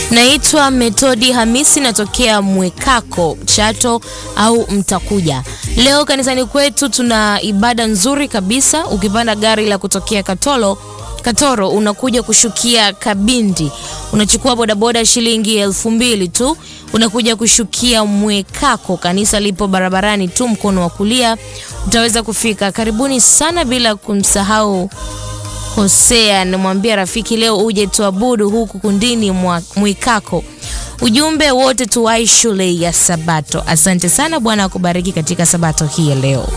Naitwa Metodi Hamisi, natokea Mwekako, Chato au Mtakuja. Leo kanisani kwetu tuna ibada nzuri kabisa. Ukipanda gari la kutokea Katoro Katoro unakuja kushukia Kabindi, unachukua bodaboda shilingi elfu mbili tu, unakuja kushukia Mwekako. Kanisa lipo barabarani tu, mkono wa kulia utaweza kufika. Karibuni sana, bila kumsahau Hosea. Namwambia rafiki leo uje tuabudu huku kundini mwa Mwikako. Ujumbe wote tuwai shule ya Sabato. Asante sana, Bwana akubariki katika Sabato hii ya leo.